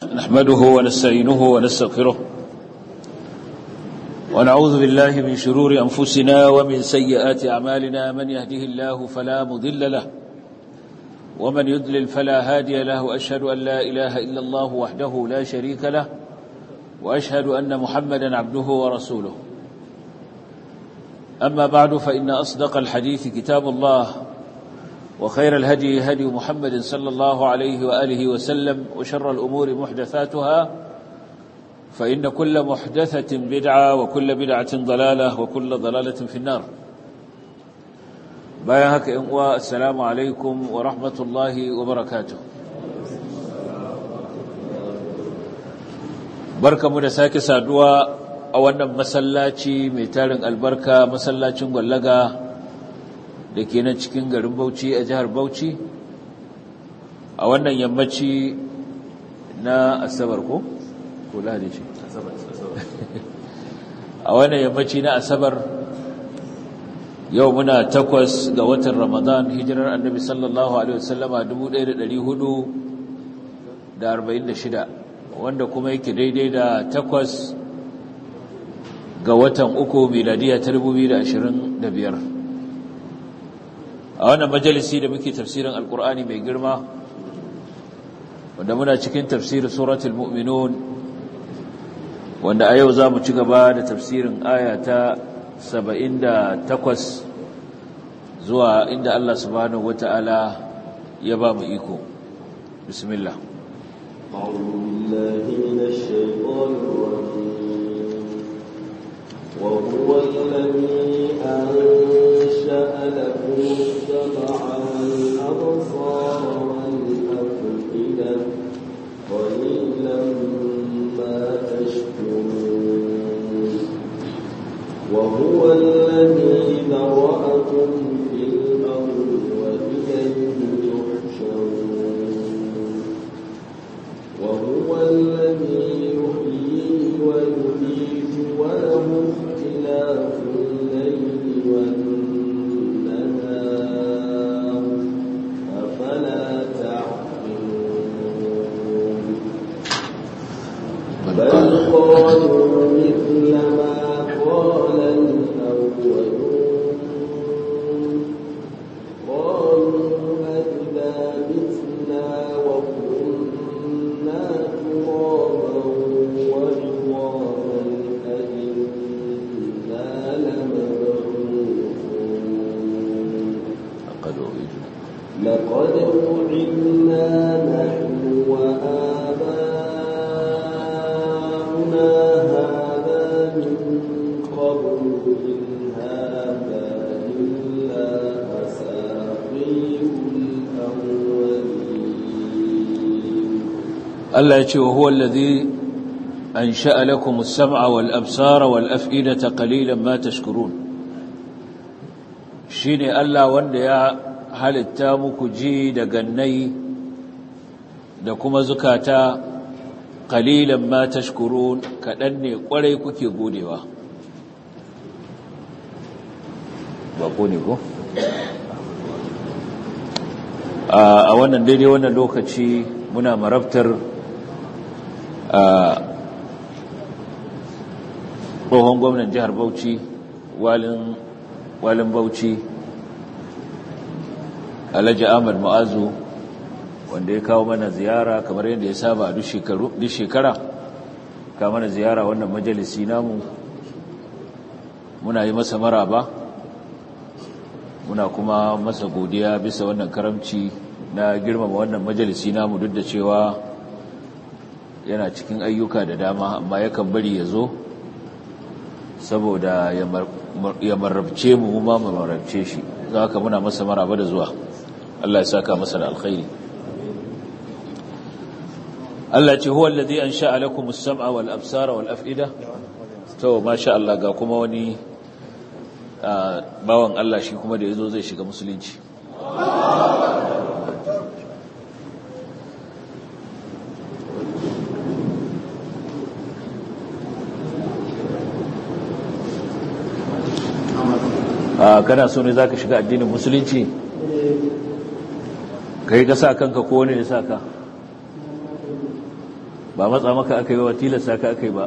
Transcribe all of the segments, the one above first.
نحمده ونستعينه ونستغفره ونعوذ بالله من شرور أنفسنا ومن سيئات أعمالنا من يهده الله فلا مضل له ومن يضلل فلا هادي له وأشهد أن لا إله إلا الله وحده لا شريك له وأشهد أن محمدا عبده ورسوله أما بعد فإن أصدق الحديث كتاب الله وخير الهدي هدي محمد صلى الله عليه وآله وسلم وشر الأمور محدثاتها فإن كل محدثة بدعة وكل بدعة ضلالة وكل ضلالة في النار بايهك إنواء السلام عليكم ورحمة الله وبركاته بركة مدساك سادوا أولا مسلاتي ميتال البركة مسلاتي مغلقة da ke nan cikin garin Bauchi a jihar Bauchi a wannan yammaci na Asabar ko? ko Lahadi ce? a wannan yammaci na Asabar yau muna takwas ga watan Ramadan hijirar annabi sallallahu Alaihi wasallama 1446 wanda kuma yake daidai da takwas ga watan uku miladiya ta 2025 a wannan majalisi da muke tafsirin alkur'ani mai girma wanda muna cikin tafsirin suratul mu'minun wanda a yau za mu ci gaba da tafsirin aya ta 78 zuwa inda Allah subhanahu wata'ala ya ba mu iko bismillah أعوذ بالله من الشيطان الرجيم وهو الذي أنشأ لكم السمع والأبصار والأفئدة قليلا ما تشكرون وهو الذي ذرأكم في الأرض وإليه تحشرون وهو الذي يحيي ويميت وله اختلاف الليل والنهار أفلا تعقلون بل قالوا مثل ما قال الأولون قالوا أئذا متنا وكنا ترابا وعظاما أئنا لمبعوثون لقد أوئدنا لقد وعدنا نحن وآباؤنا هذا من قبل إن هذا إلا أساطير الأولين Allah ya ce wa huwa allazi ansha'a lakum as-sam'a wal absara wal af'idata qalilan ma tashkurun shine Allah wanda ya halitta muku ji da gannai da kuma zukata qalilan ma tashkurun kadan ne kwarai kuke godewa ba ko ne ko a wannan daidai wannan lokaci muna marabtar a tsohon gwamnan jihar bauchi walin walin bauchi alhaji ahmad ma'azu wanda ya kawo mana ziyara kamar yadda ya saba a duk shekara kawo mana ziyara wannan majalisi namu muna yi masa maraba muna kuma masa godiya bisa wannan karamci na girmama wannan majalisi namu duk da cewa yana cikin ayyuka da dama amma yakan bari ya zo saboda ya marabce mu ma mu marabce shi za ka muna masa maraba da zuwa Allah ya saka masa da alkhairi Allah ce huwa alladhi ansha'a lakum as-sam'a wal absara wal af'ida to masha Allah ga kuma wani bawan Allah shi kuma da yazo zai shiga musulunci kana so ne za ka shiga addinin musulunci kai ka sa kanka ko wani ne sa ka ba matsa maka aka yi wa tilasta ka aka yi ba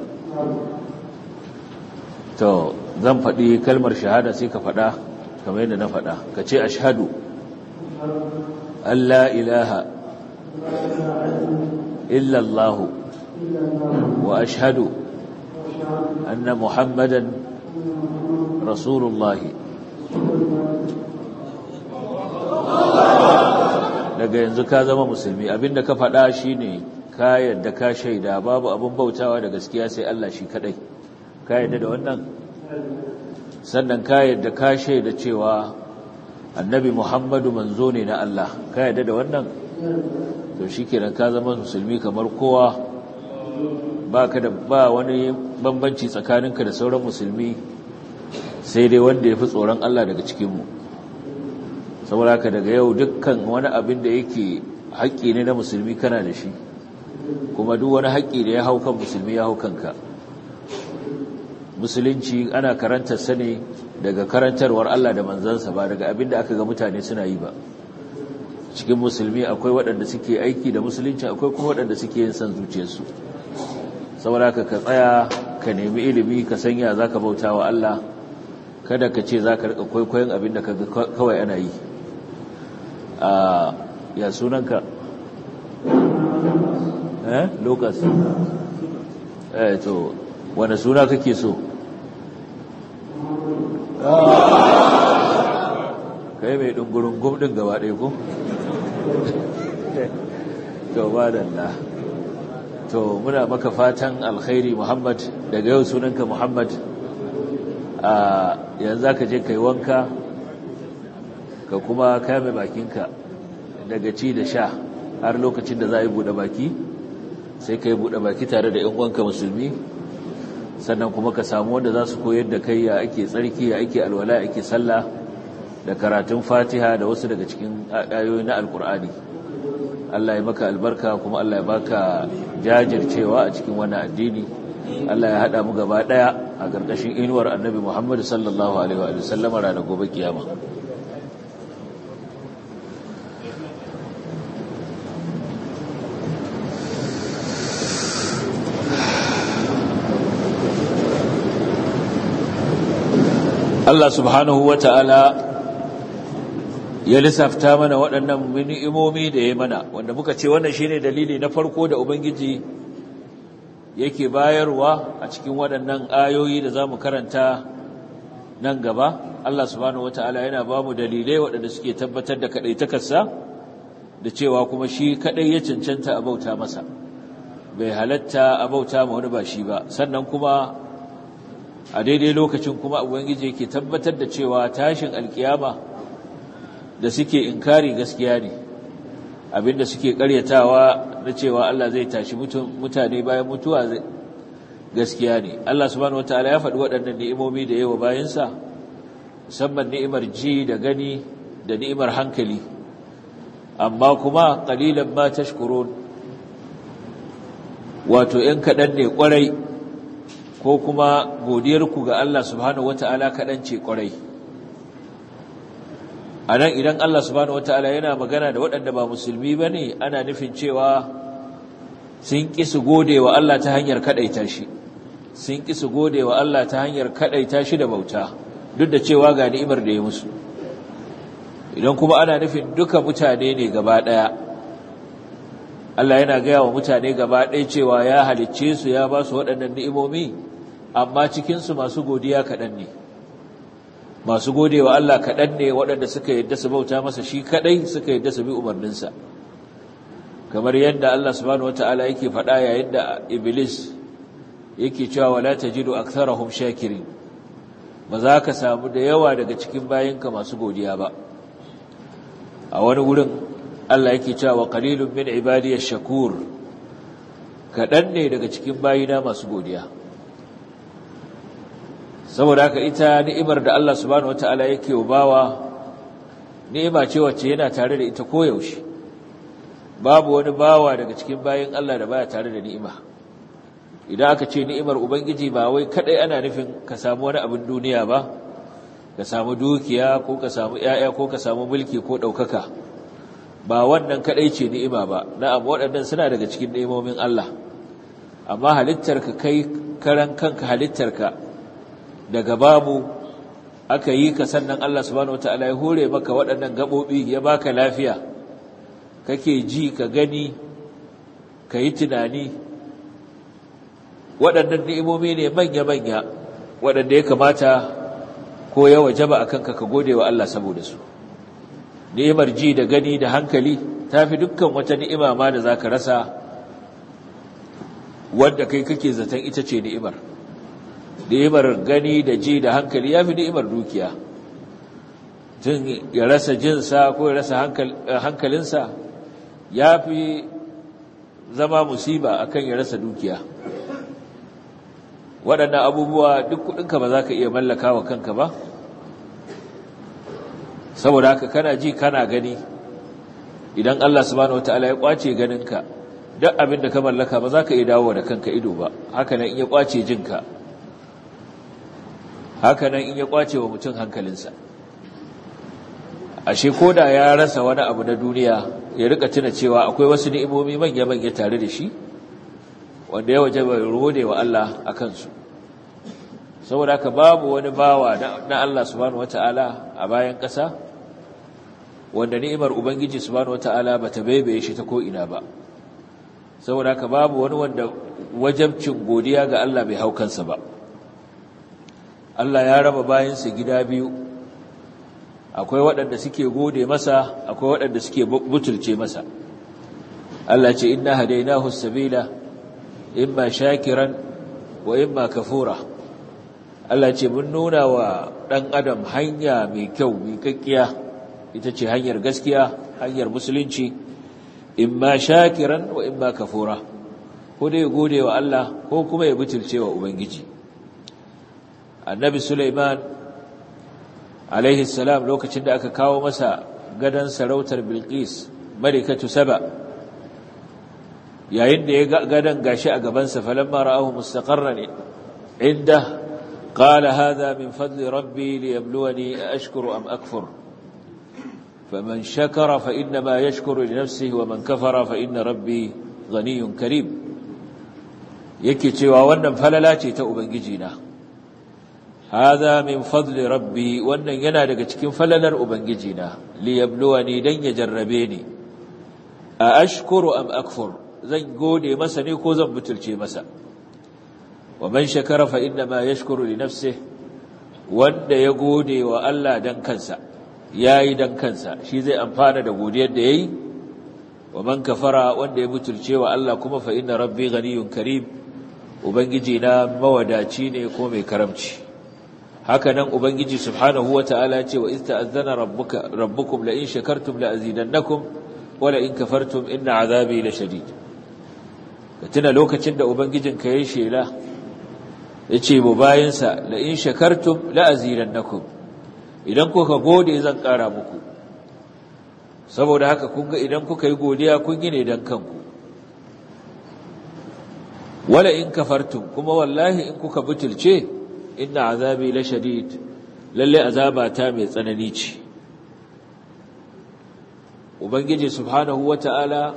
to zan faɗi kalmar shahada sai ka faɗa kamar yadda na faɗa ka ce ashhadu Allah ilaha illallahu wa ashhadu anna muhammadan rasulullahi daga yanzu ka zama musulmi abinda ka faɗa shine ka yadda ka shaida babu abin bautawa da gaskiya sai Allah shi kadai ka yadda da wannan sannan ka yadda ka shaida cewa annabi Muhammadu manzo ne na Allah ka yadda da wannan to shikenan ka zama musulmi kamar kowa baka da ba wani bambanci tsakaninka da sauran musulmi sai dai wanda ya fi tsoron Allah daga cikinmu saboda haka daga yau dukkan wani abin da yake haƙƙi ne na musulmi kana da shi kuma duk wani haƙƙi da ya hau kan musulmi ya hau kanka musulunci ana karantar sa ne daga karantarwar Allah da manzansa ba daga abin da aka ga mutane suna yi ba cikin musulmi akwai waɗanda suke aiki da musulunci akwai kuma waɗanda suke yin son zuciyarsu saboda haka ka tsaya ka nemi ilimi ka sanya za ka bauta wa Allah kada ka ce za ka riƙa kwaikwayon abin da kawai ana yi ya sunanka eh lucas eh to wani suna kake so kai mai dungurin gumdin gaba ɗaya ko to ba da to muna maka fatan alkhairi muhammad daga yau sunanka muhammad a yanzu ka je kai wanka ka kuma kame bakinka daga ci da sha har lokacin da za a yi buɗe baki sai ka yi buɗe baki tare da 'yan uwanka musulmi sannan kuma ka samu wanda za su koyar da kai ya ake tsarki ya ake alwala ya ake sallah da karatun fatiha da wasu daga cikin ayoyi na alkur'ani Allah ya maka albarka kuma Allah ya baka jajircewa a cikin wannan addini Allah ya haɗa mu gaba ɗaya a ƙarƙashin inuwar annabi Muhammadu sallallahu alaihi wa sallama ranar gobe kiyama Allah subhanahu wa ta'ala ya lissafta mana waɗannan ni'imomi da ya mana wanda muka ce wannan shine dalili na farko da Ubangiji yake bayarwa a cikin waɗannan ayoyi da za mu karanta nan gaba Allah subhanahu wa ta'ala yana ba mu dalilai waɗanda suke tabbatar da kaɗaitakarsa da cewa kuma shi kaɗai ya cancanta a bauta masa bai halatta a bauta ma wani ba shi ba sannan kuma a daidai lokacin kuma ubangiji yake tabbatar da cewa tashin alkiyama da suke inkari gaskiya ne abinda suke karyatawa na cewa Allah zai tashi mutane bayan mutuwa gaskiya ne Allah subhanahu wataala ya faɗi waɗannan ni'imomi da yawa bayansa musamman ni'imar ji da gani da ni'imar hankali amma kuma qalilan ma tashkurun wato ‘yan kaɗan ne ƙwarai ko kuma godiyarku ga Allah subhanahu wata'ala kaɗan ce ƙwarai a nan idan Allah subhanahu wata'ala yana magana da waɗanda ba musulmi ba ne ana nufin cewa sun ƙi su gode wa Allah ta hanyar kaɗaita shi sun ƙi su gode wa Allah ta hanyar kaɗaita shi da bauta duk da cewa ga ni'imar da ya musu idan kuma ana nufin duka mutane ne gaba ɗaya Allah yana gaya wa mutane gaba ɗaya cewa ya halicce su ya ba su waɗannan ni'imomi amma cikinsu masu godiya kaɗan ne masu gode wa Allah kaɗan ne waɗanda suka yadda su bauta masa shi kaɗai suka yadda su bi umarninsa kamar yadda Allah subhanahu wata'ala yake faɗa yayin da Iblis yake cewa wala tajidu aktharahum shakirin ba za ka samu da yawa daga cikin bayinka masu godiya ba a wani wurin Allah yake cewa qalilun min ibadiyash shakur kadan ne daga cikin bayina masu godiya saboda haka ita ni'imar da Allah subhanahu wataala yake bawa ni'ima ce wacce yana tare da ita koyaushe babu wani bawa daga cikin bayin Allah da baya tare da ni'ima idan aka ce ni'imar ubangiji ba wai kadai ana nufin ka samu wani abin duniya ba ka samu dukiya ko ka samu ƴaƴa ko ka samu mulki ko ɗaukaka ba wannan kadai ce ni'ima ba na'am waɗannan suna daga cikin ni'imomin Allah amma halittarka kai karan kanka halittarka daga babu aka yi ka sannan Allah subhanahu wataala ya hore maka waɗannan gaɓoɓi ya baka lafiya kake ji ka gani ka yi tunani waɗannan ni'imomi ne manya-manya waɗanda ya kamata ko ya wajaba a kanka ka gode wa Allah saboda su ni'imar ji da gani da hankali ta fi dukkan wata ni'ima ma da za ka rasa wadda kai kake zaton ita ce ni'imar ni'imar gani da ji da hankali ya fi ni'imar dukiya tun ya rasa jinsa ko ya rasa hankalinsa ya fi zama musiba akan ya rasa dukiya waɗannan abubuwa duk kuɗinka ba za ka iya mallaka wa kanka ba saboda haka kana ji kana gani idan Allah subhanahu wataala ya kwace ganinka duk abin da ka mallaka ba za ka iya dawo da kanka ido ba haka nan in ya kwace jinka haka nan in ya kwace wa mutum hankalinsa ashe koda ya rasa wani abu na duniya ya rika tuna cewa akwai wasu ni'imomi manya-manya tare da shi wanda ya waje bai rode wa Allah a kansu saboda haka babu wani bawa na Allah subhanahu wata'ala a bayan ƙasa wanda ni'imar ubangiji subhanahu wata'ala bata baibaye shi ta ko'ina ba saboda haka babu wani wanda wajabcin godiya ga Allah bai hau kansa ba Allah ya raba bayansa gida biyu akwai waɗanda suke gode masa akwai waɗanda suke butulce masa Allah ce inna hadainahu sabila imma shakiran wa imma kafura Allah ce mun nuna wa ɗan adam hanya mai kyau mai kakkiya ita ce hanyar gaskiya hanyar musulunci imma shakiran wa imma kafura ko dai gode wa Allah ko kuma ya butulce wa ubangiji annabi Sulaiman alaihi salam lokacin da aka kawo masa gadon sarautar Bilqis malikatu Saba yayin da ya ga gadon gashi a gabansa falamma ra'ahu mustaqarran inda qala hadha min fadli rabbi liyabluwani ashkuru am akfur faman shakara fa inma yashkuru li nafsihi wa man kafara fa inna rabbi ghaniyyun karim yake cewa wannan falala ce ta ubangiji na هذا من فضل ربي wannan yana daga cikin falalar ubangijina li yabluwani dan ya jarrabe ni a ashkuru am akfur zan gode masa ne ko zan butulce masa wa man shakara fa inna ma yashkuru li nafsihi wanda ya gode wa Allah dan kansa yayi dan kansa shi zai amfana da godiyar da yayi wa man kafara wanda ya butulce wa Allah kuma fa inna rabbi ghaniyyun karim ubangiji na mawadaci ne ko mai karamci haka nan ubangiji subhanahu wataala ce wa iz ta'azzana rabbuka rabbukum la in shakartum la azidannakum wa la in kafartum inna azabi la shadid tuna lokacin da ubangijinka yayin shela yace mu bayinsa la in shakartum la azidannakum idan kuka gode zan kara muku saboda haka kun ga idan kuka yi godiya kun yi ne dan kanku wala in kafartum kuma wallahi in kuka butulce inna azabi la shadid lalle azaba ta mai tsanani ce ubangiji subhanahu wata'ala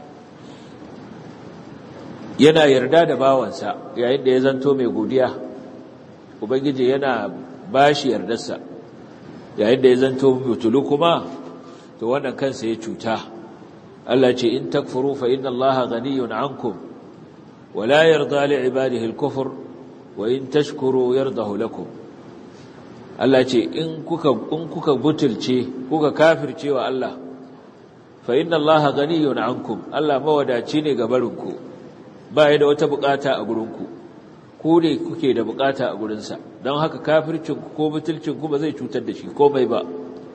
yana yarda da bawansa yayin da ya zanto mai godiya ubangiji yana bashi yardarsa yayin da ya zanto butulu kuma to wannan kansa ya cuta Allah ce in takfuru fa inna Allaha ghaniyun ankum wala yarda li ibadihi al-kufr wa in tashkuru yardahu lakum Allah ce in kuka in kuka butulce kuka kafirce wa Allah fa inna Allaha ghaniyun ankum Allah mawadaci ne ga barinku ba ya da wata bukata a gurinku ku ne kuke da bukata a gurinsa don haka kafircin ku ko butulcin ku ba zai cutar da shi komai ba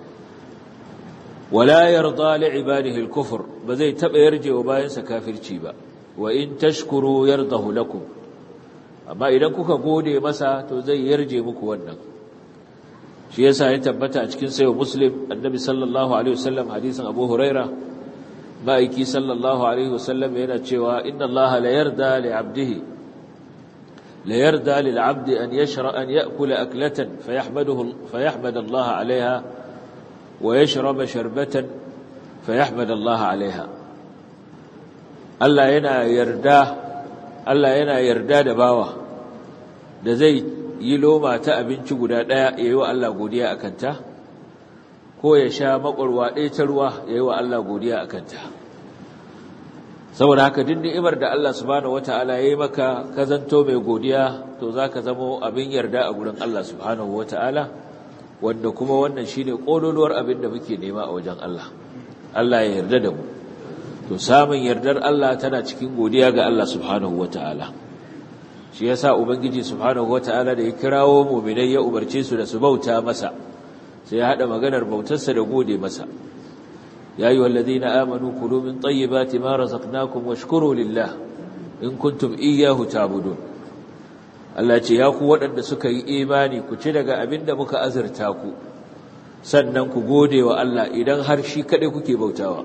wala yarda li ibadihi al-kufr ba zai taba yarjewa bayansa kafirci ba wa in tashkuru yardahu lakum amma idan kuka gode masa to zai yarje muku wannan shi yasa ya tabbata a cikin sayo muslim annabi sallallahu alaihi wasallam hadisin abu huraira ma'aiki sallallahu alaihi wasallam yana cewa inna allaha la yarda li abdihi la yarda lil abdi an yashra an ya'kula aklatan fayahmaduhu fayahmad allaha alaiha wa yashraba sharbatan fayahmad allaha alaiha Allah yana yarda Allah yana yarda da bawa da zai yi loma ta abinci guda ɗaya ya yi wa Allah godiya a kanta ko ya sha makwarwa ɗaya ta ruwa ya yi wa Allah godiya a kanta saboda haka duk ni'imar da Allah subhanahu wata'ala ya yi maka ka zanto mai godiya to za ka zamo abin yarda a gurin Allah subhanahu wata'ala wanda kuma wannan shine ƙololuwar abin da muke nema a wajen Allah Allah ya yarda da mu to samun yardar Allah tana cikin godiya ga Allah subhanahu wata'ala shi yasa ubangiji subhanahu wata'ala da ya kirawo mu'minai ya umarce su da su bauta masa sai ya hada maganar bautarsa da gode masa ya ayyuhal ladina amanu kulu min tayyibati ma razaqnakum washkuru lillah in kuntum iyyahu ta'budun Allah ce ya ku waɗanda suka yi imani ku ci daga abin da muka azurta ku sannan ku gode wa Allah idan har shi kaɗai kuke bautawa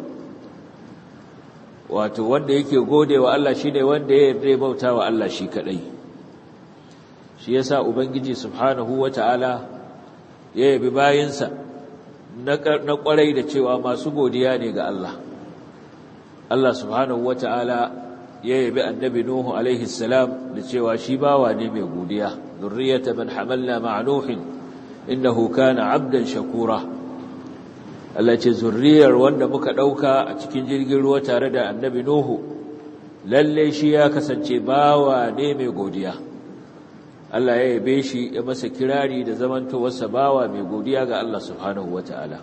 wato wanda yake gode wa Allah shi ne wanda ya yarda bauta wa Allah shi kaɗai shi ya sa Ubangiji subhanahu wa ta'ala ya yabi bayansa na ƙwarai da cewa masu godiya ne ga Allah Allah subhanahu wa ta'ala ya yabi annabi Nuhu alaihi salam da cewa shi bawa ne mai godiya zurriyata man hamalna ma'a Nuhin innahu kana abdan shakura Allah ce zurriyar wanda muka ɗauka a cikin jirgin ruwa tare da annabi Nuhu lalle shi ya kasance bawa ne mai godiya Allah ya yabe shi ya masa kirari da zamantowarsa bawa mai godiya ga Allah subhanahu wata'ala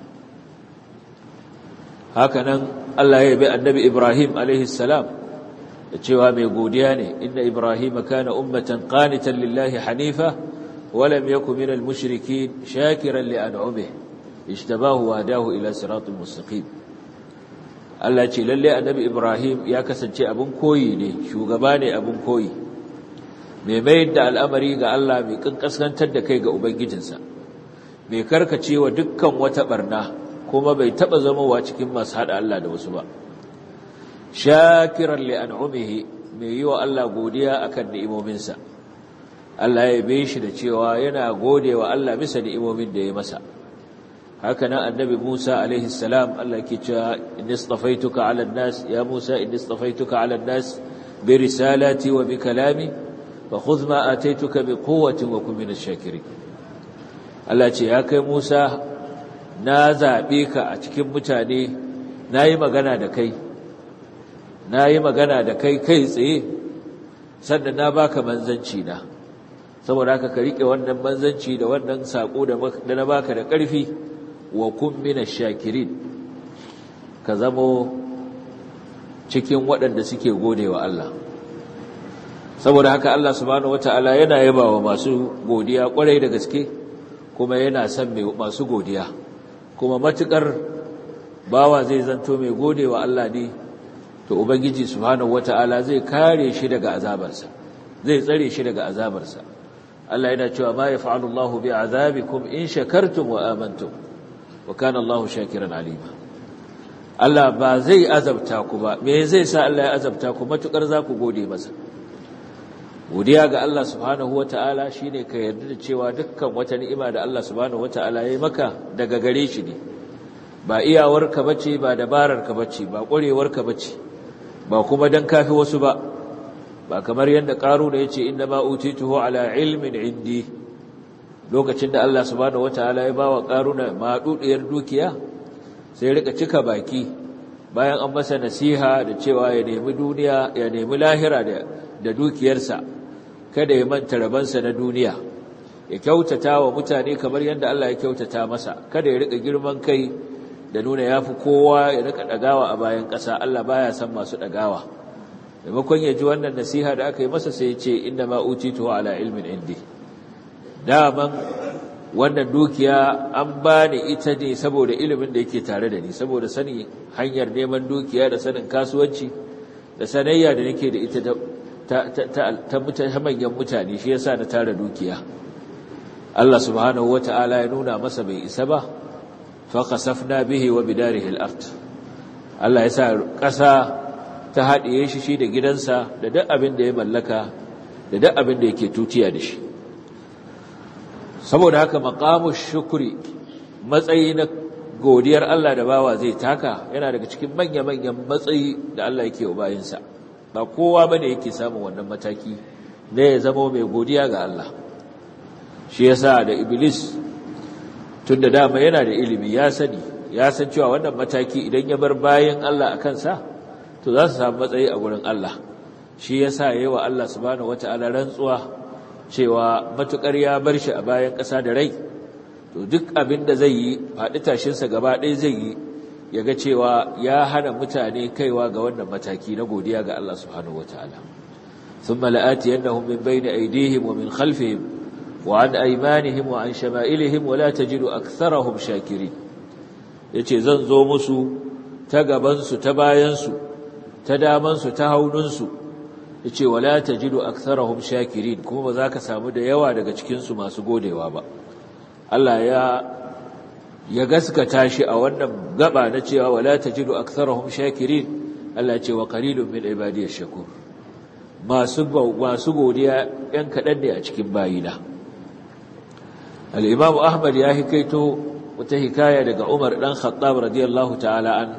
hakanan Allah ya yabe annabi Ibrahim alaihi salam da cewa mai godiya ne inna Ibrahim kana ummatan qanitan lillahi hanifa wa lam yakun minal mushrikeen shakiran li an'amihi ijtabahu wa hadahu ila siratul mustaqim Allah ce lalle annabi Ibrahim ya kasance abin koyi ne shugaba ne abin koyi mai mayar da al'amari ga Allah mai kankaskantar da kai ga ubangijinsa mai karkacewa dukkan wata barna kuma bai taba zamowa cikin masu hada Allah da wasu ba shakiran li an'umihi mai yi wa Allah godiya akan ni'imominsa Allah ya yabe shi da cewa yana gode wa Allah bisa ni'imomin da ya masa haka nan annabi Musa alaihi salam Allah ke cewa inni istafaituka ala nas ya Musa inni istafaituka ala nas bi risalati wa bi kalami fa khudh ma ataituka bi quwwatin wa kun minash shakirin Allah ce ya kai Musa na zabe ka a cikin mutane nayi magana da kai nayi magana da kai kai tsaye sannan na baka manzanci na saboda haka ka rike wannan manzanci da wannan sako da na baka da ƙarfi wa kun mina shakirin ka zamo cikin waɗanda suke gode wa Allah saboda haka Allah subhanahu wata'ala yana yaba wa masu godiya ƙwarai da gaske kuma yana son masu godiya kuma matuƙar bawa zai zanto mai gode wa Allah ne to ubangiji subhanahu wata'ala zai kare shi daga azabarsa zai tsare shi daga azabarsa Allah yana cewa ma yaf'alu Allahu bi'azabikum in shakartum wa amantum wa kana Allahu shakiran alima Allah ba zai azabta ku ba me zai sa Allah ya azabta ku matukar za ku gode masa godiya ga Allah subhanahu wataala shine ka yarda da cewa dukkan wata ni'ima da Allah subhanahu wataala ya yi maka daga gare shi ne ba iyawarka bace ba dabararka bace ba ƙwarewarka bace ba kuma dan kafi wasu ba ba kamar yadda ƙaru da yace inna ma utituhu ala ilmin indi lokacin da Allah subhanahu wataala ya bawa karuna madudiyar dukiya sai rika cika baki bayan an masa nasiha da cewa ya nemi duniya ya nemi lahira da da dukiyarsa kada ya manta rabansa na duniya ya kyautata wa mutane kamar yadda Allah ya kyautata masa kada ya rika girman kai da nuna yafi kowa ya rika dagawa a bayan ƙasa Allah baya san masu dagawa maimakon ya ji wannan nasiha da aka yi masa sai ya ce inna ma utitu ala ilmin indi daman wannan dukiya an ba ni ita ne saboda ilimin da yake tare da ni saboda sanin hanyar neman dukiya da sanin kasuwanci da sanayya da nake da ita ta manyan mutane shi yasa na tara dukiya Allah subhanahu wata'ala ya nuna masa bai isa ba fa khasafna bihi wa bidarihi al-ard Allah ya sa ƙasa ta haɗiye shi shi da gidansa da duk abin da ya mallaka da duk abin da yake tutiya da shi saboda haka maqamu shukri matsayi na godiyar Allah da bawa zai taka yana daga cikin manya-manyan matsayi da Allah yake wa bayinsa ba kowa bane yake samun wannan mataki ne ya zama mai godiya ga Allah shi yasa da iblis tunda dama yana da ilimi ya sani ya san cewa wannan mataki idan ya bar bayan Allah a kansa to za su samu matsayi a gurin Allah shi yasa yayi wa Allah subhanahu wataala rantsuwa cewa matukar ya bar shi a bayan ƙasa da rai to duk abin da zai yi faɗi tashinsa gaba ɗaya zai yi ya ga cewa ya hana mutane kaiwa ga wannan mataki na godiya ga Allah subhanahu wataala thumma la'atiyannahum min bayni aydihim wa min khalfihim wa an aymanihim wa an shama'ilihim wa la tajidu aktharahum shakirin yace zan zo musu ta gaban su ta bayan su ta daman su ta haunun su yace wa la tajidu aktharahum shakirin kuma ba za ka samu da yawa daga cikin su masu godewa ba Allah ya ya gaskata shi a wannan gaba na cewa wala tajidu aktharahum shakirin Allah ya ce wa qalilun min ibadiyash shakur masu masu godiya yan kadan ne a cikin bayina al-Imam Ahmad ya hikaito wata hikaya daga Umar dan Khattab radiyallahu ta'ala an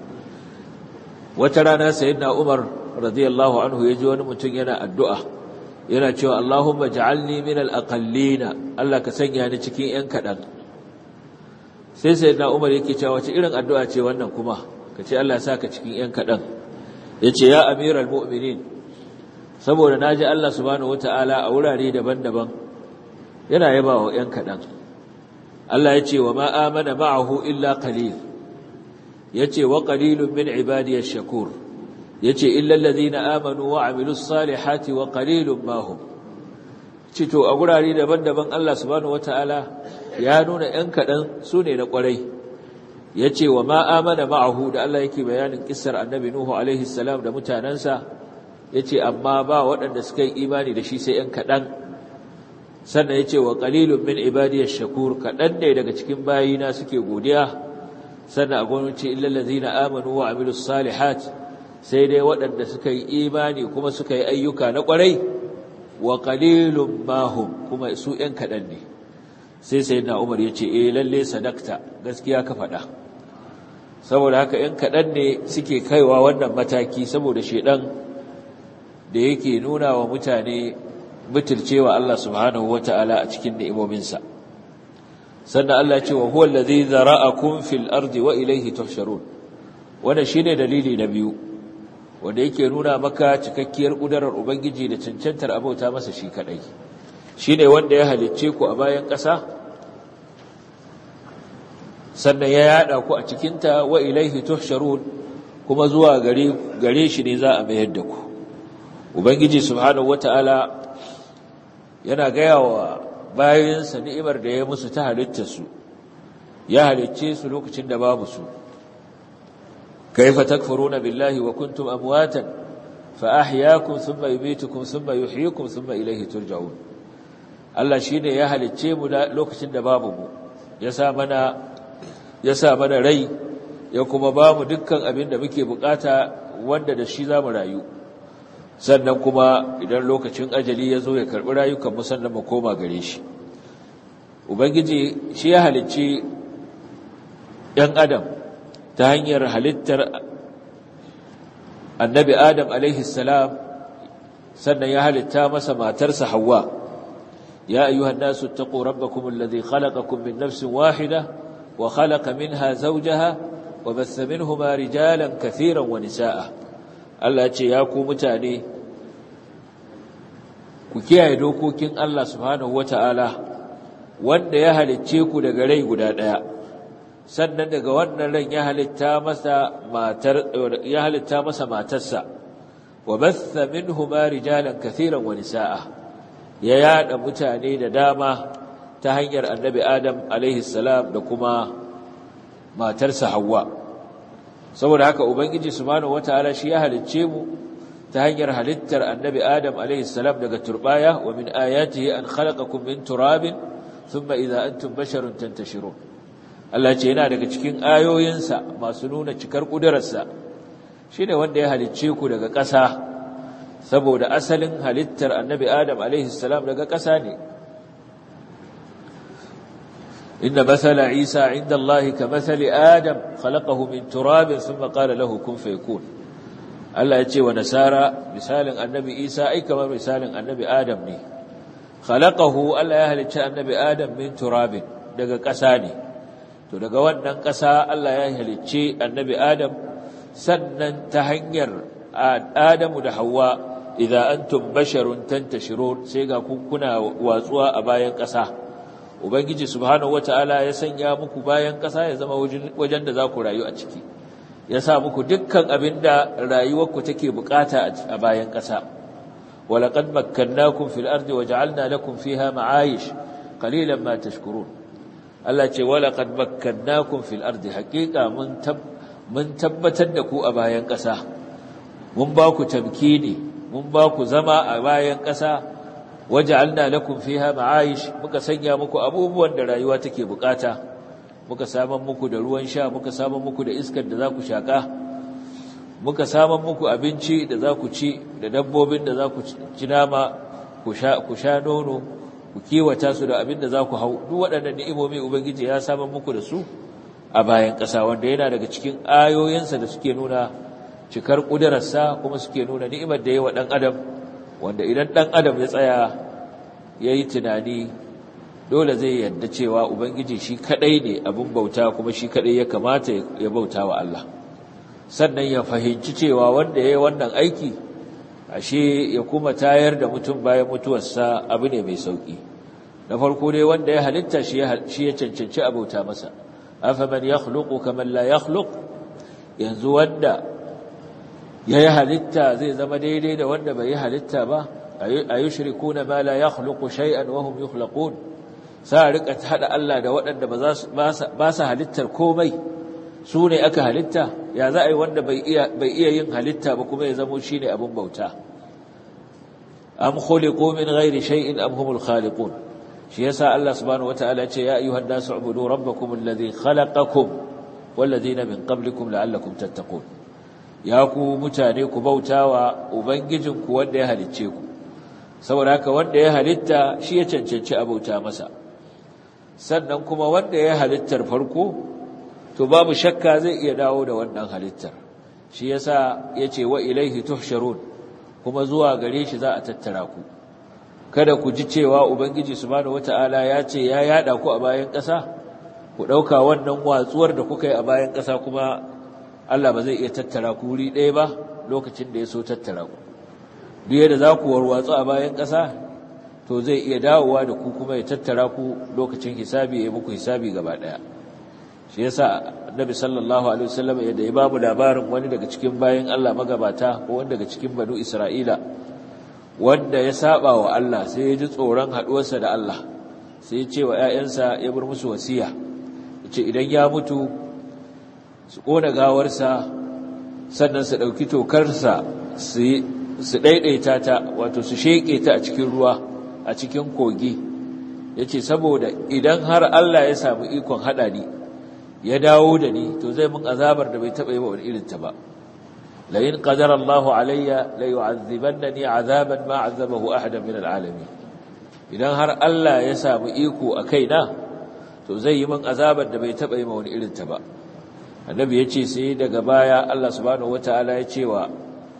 wata rana sayyidina Umar radiyallahu anhu yaji wani mutum yana addu'a yana cewa Allahumma ja'alni min al-aqallina Allah ka sanya ni cikin yan kadan sai sai na umar yake cewa wace irin addu'a ce wannan kuma ka ce Allah sa ka cikin ‘yan kaɗan ya ce ya amiral mu'minin saboda na ji Allah subhanahu wa ta'ala a wurare daban-daban yana yaba wa ‘yan kaɗan Allah ya ce wa ma'amana ma'ahu illa qalil ya ce wa qalilun min ibadiyar shakur ya ce illallazi na amanu wa amilu salihati wa qalilun mahum cito a gurare daban-daban Allah subhanahu wa ta'ala ya nuna ‘yan kaɗan su ne na ƙwarai ya ce wa ma'amana ma'ahu da Allah yake bayanin ƙisar annabi Nuhu alaihi salam da mutanensa ya ce amma ba waɗanda suka yi imani da shi sai ‘yan kaɗan sannan ya ce wa ƙalilun min ibadiyar shakur kaɗan ne daga cikin bayina suke godiya sannan a gwamnati illallazi na amanu wa amilu salihat sai dai waɗanda suka yi imani kuma suka yi ayyuka na ƙwarai wa ƙalilun mahum kuma su ‘yan kaɗan ne sai sai na umar ya ce eh lalle sadakta gaskiya ka faɗa saboda haka ‘yan kaɗan ne suke kaiwa wannan mataki saboda shaiɗan da yake nuna wa mutane butulcewa Allah subhanahu wa ta'ala a cikin ni'imominsa sannan Allah ce wa huwa allazi zara'akum fil ardi wa ilayhi tuhsharun wannan shine dalili na biyu wanda yake nuna maka cikakkiyar kudarar ubangiji da cancantar abauta masa shi kadai shine wanda ya halicce ku a bayan ƙasa sannan ya yada ku a cikinta wa ilaihi tuhsharun kuma zuwa gare gare shi ne za a mayar da ku ubangiji subhanahu wataala yana gaya wa bayansa ni'imar da ya musu ta halitta su ya halicce su lokacin da babu su kaifa takfuruna billahi wa kuntum amwatan fa ahyaakum thumma yumitukum thumma yuhyikum thumma ilayhi turja'un Allah shine ya halicce mu lokacin da babu mu ya sa mana ya sa mana rai ya kuma ba mu dukkan abin da muke bukata wanda da shi za mu rayu sannan kuma idan lokacin ajali ya zo ya karɓi rayukan mu sannan mu koma gare shi ubangiji shi ya halicci ‘yan adam ta hanyar halittar annabi adam alaihi salam sannan ya halitta masa matarsa hawa ya ayyuhan nasu taqu rabbakum alladhi khalaqakum min nafsin wahida wa khalaqa minha zawjaha wa batha minhuma rijalan kathiran wa nisaa Allah ce ya ku mutane ku kiyaye dokokin Allah subhanahu wataala wanda ya halicce ku daga rai guda daya sannan daga wannan ran ya halitta masa matar ya halitta masa matarsa wa batha minhuma rijalan kathiran wa nisaa ya yada mutane da dama ta hanyar annabi adam alaihi salam da kuma matarsa Hawwa saboda haka ubangiji subhanahu wataala shi ya halicce mu ta hanyar halittar annabi adam alaihi salam daga turbaya wa min ayatihi an khalaqakum min turabin thumma idha antum basharun tantashirun Allah ce yana daga cikin ayoyinsa masu nuna cikar kudararsa shine wanda ya halicce ku daga ƙasa saboda asalin halittar annabi adam alaihi salam daga ƙasa ne إن مثل عيسى عند الله كمثل آدم خلقه من تراب ثم قال له كن فيكون Allah ya ce wa nasara misalin annabi Isa ai kamar misalin annabi Adam ne khalaqahu Allah ya halicci annabi Adam min turabin daga ƙasa ne to daga wannan ƙasa Allah ya halicci annabi Adam sannan ta hanyar Adamu da Hawwa idza antum basharun tantashirun sai ga ku kuna watsuwa a bayan ƙasa ubangiji subhanahu wataala ya sanya muku bayan ƙasa ya zama wajen da za ku rayu a ciki ya sa muku dukkan abinda rayuwarku take bukata a bayan ƙasa walaqad makkannakum fil ardi waja'alna lakum fiha ma'ayish qalilan ma tashkurun Allah ce walaqad makkannakum fil ardi haqiqa mun mun tabbatar da ku a bayan ƙasa mun ba ku tamkini mun ba ku zama a bayan ƙasa waja'alna lakum fiha ma'ayish muka sanya muku abubuwan da rayuwa take bukata muka saman muku da ruwan sha muka saman muku da iskar da za ku shaka muka saman muku abinci da za ku ci da dabbobin da za ku ci nama ku sha ku sha nono ku kiwata su da abin da za ku hau duk waɗannan ni'imomi ubangiji ya saman muku da su a bayan ƙasa wanda yana daga cikin ayoyinsa da suke nuna cikar ƙudurarsa kuma suke nuna ni'imar da ya wa ɗan adam wanda idan ɗan adam ya tsaya ya yi tunani dole zai yadda cewa ubangiji shi kaɗai ne abin bauta kuma shi kaɗai ya kamata ya bauta wa Allah sannan ya fahimci cewa wanda ya yi wannan aiki ashe ya kuma tayar da mutum bayan mutuwarsa abu ne mai sauƙi na farko dai wanda ya halitta shi ya cancanci a bauta masa afaman yakhluqu kaman la yakhluq yanzu wanda ya yi halitta zai zama daidai da wanda bai yi halitta ba a yi shirikuna ma la ya khuluku shay'an wa hum yukhlaqun sa rika hada Allah da waɗanda ba su halittar komai su ne aka halitta ya za a yi wanda bai iya yin halitta ba kuma ya zamo shi ne abin bauta am khuliqu min ghairi shay'in am humul khaliqun shi yasa Allah subhanahu wataala ce ya ayyuhan nasu ubudu rabbakum alladhi khalaqakum wal ladina min qablikum la'allakum tattaqun ya ku mutane ku bautawa ubangijinku wanda ya halicce ku saboda haka wanda ya halitta shi ya cancanci a bauta masa sannan kuma wanda ya halittar farko to babu shakka zai iya dawo da wannan halittar shi yasa yace wa ilaihi tuhsharun kuma zuwa gare shi za a tattara ku kada ku ji cewa ubangiji subhanahu wataala ya ce ya yada ku a bayan ƙasa ku dauka wannan watsuwar da kuka yi a bayan ƙasa kuma Allah ba zai iya tattara ku wuri ɗaya ba lokacin da ya so tattara ku duk yadda za ku warwatsu a bayan ƙasa to zai iya dawowa da ku kuma ya tattara ku lokacin hisabi ya yi muku hisabi gaba ɗaya shi yasa annabi sallallahu alaihi wasallam yadda ya bamu labarin wani daga cikin bayan Allah magabata ko wani daga cikin banu Isra'ila wanda ya saba wa Allah sai ya ji tsoron haɗuwarsa da Allah sai ya ce wa ƴaƴansa ya bar musu wasiya yace idan ya mutu su ƙona gawarsa sannan su ɗauki tokarsa su ɗaiɗaita ta wato su sheƙe ta a cikin ruwa a cikin kogi ya ce saboda idan har Allah ya samu ikon haɗa ni ya dawo da ni to zai mun azabar da bai taɓa yi wa wani irinta ba layin ƙadar Allah alayya la yu'azzibanna ni azaban ma azabahu ahadan min al'alamin idan har Allah ya samu iko a kaina to zai yi min azabar da bai taɓa yi wa wani irinta ba annabi ya ce sai daga baya Allah subhanahu wataala ya ce wa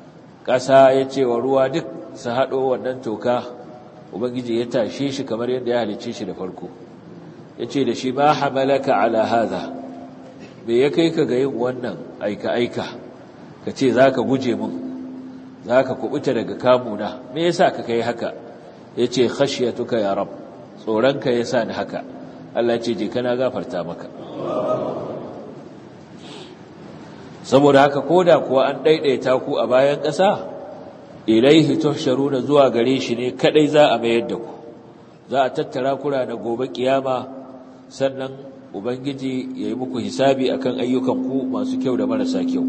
ƙasa ya ce wa ruwa duk su haɗo wannan toka ubangiji ya tashe shi kamar yadda ya halicce shi da farko ya ce da shi ma hamalaka ala hadha bai ya kai ka ga yin wannan aika-aika ka ce za ka guje mun za ka kubuta daga kamuna me yasa ka kai haka ya ce khashiyatuka ya rab tsoronka ya sa ni haka Allah ce je kana gafarta maka saboda haka koda kuwa an daidaita ku a bayan ƙasa ilaihi tuhsharuna zuwa gare shi ne kadai za a mayar da ku za a tattara kura da gobe kiyama sannan ubangiji ya yi muku hisabi akan ayyukan ku masu kyau da marasa kyau